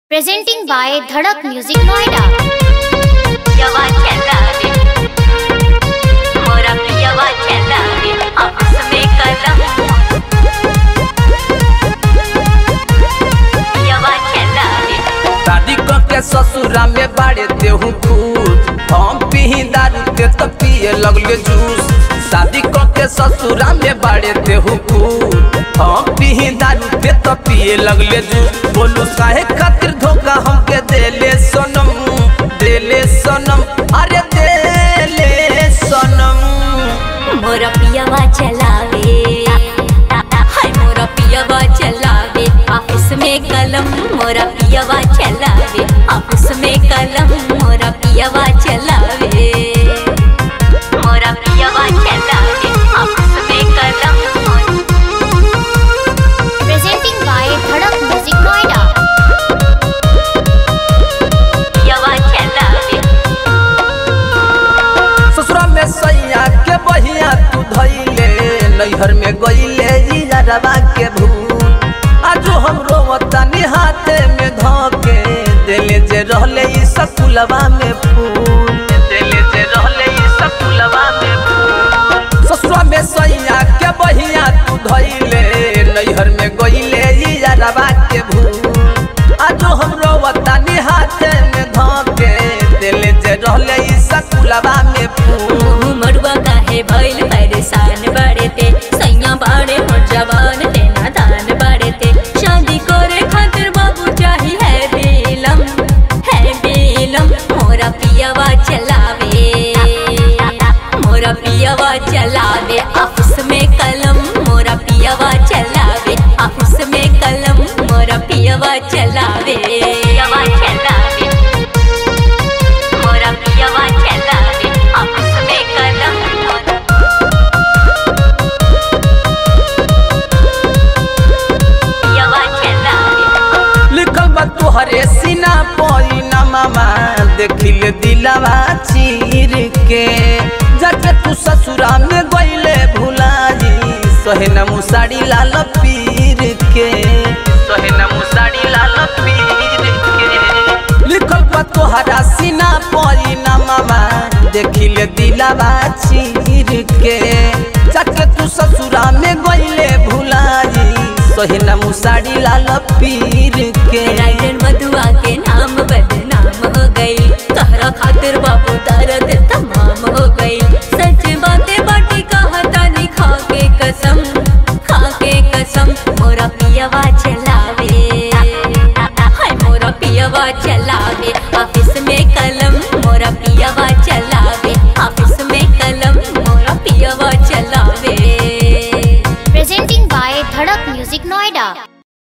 Presenting by Dhadak Music Noida. ಯವ ಚೆಲ್ಲಾವೆ मोरा प्रियवा ಚೆಲ್ಲಾವೆ आपस में कलम यवा ಚೆಲ್ಲಾವೆ शादी क के ससुरा में बाड़े देहू खुश हम पीही दारू ते तो पिए लगले जूस शादी क के ससुरा में बाड़े देहू खुश हम पीही दारू ते तो पिए लगले जूस बोलू काहे खातिर धोखा हमके देले सनम देले सनम अरे देले सनम मोरा प्रियवा चलावे हाय मोरा प्रियवा चलावे ऑफिस में कलम मोरा प्रियवा चलावे ऑफिस में कलम मोरा प्रियवा चलावे मोरा प्रियवा चलावे ऑफिस में कलम Presenting by Dhadak Music Noida. प्रियवा चलावे ससुरा में सैया के बहिया तू धैले नैहर में गईले इजरवा के भूल आजो हम रोवतानी हाथे में धोके देले जे रहले ई सकुलवा में फूल देले जे रहले ई सकुलवा में फूल ससुरा में सैया के बहिया तू धैले नैहर में गईले इजरवा के भूल आजो हम रोवतानी हाथे में धोके देले जे रहले ई सकुलवा में फूल मुँह मड़ुआ काहे भइल परेशान बाड़े ते सैया बाड़े मोर जवान ते नादान बाड़े ते शादी करे खातिर बाबू चाही है बेलम है बेलम मोरा पियावा चलावे मोरा पियावा चलावे ऑफिस में कलम मोरा पियावा चलावे ऑफिस में कलम मोरा पियावा चलावे पियावा चलावे मोरा पियावा चलावे ऑफिस में कलम पियावा चलावे लिखल बा तोहरे सीना पई ना मामा देखिले दिलवा चीर के जाके तू ससुरा में गईले भुलाई सहे न मुसाड़ी लाल पीर के सहे न मुसाड़ी लाल पीर के लिखल बा तोहरा सीना पई ना मामा देखिले दिलवा चीर के जाके तू ससुरा में गईले भुलाई सहे न मुसाड़ी लाल पीर के राइडर मधुआ के नाम बदनाम हो गई तहरा खातिर बाबू दर्द तमाम हो गई सच बातें बाटी कहा तानी खा के कसम खा के कसम मोरा पियवा चलावे हाय मोरा पियवा चलावे ऑफिस में कलम मोरा पियवा चलावे ऑफिस में कलम मोरा पियवा चलावे Presenting by Dhadak Music Noida.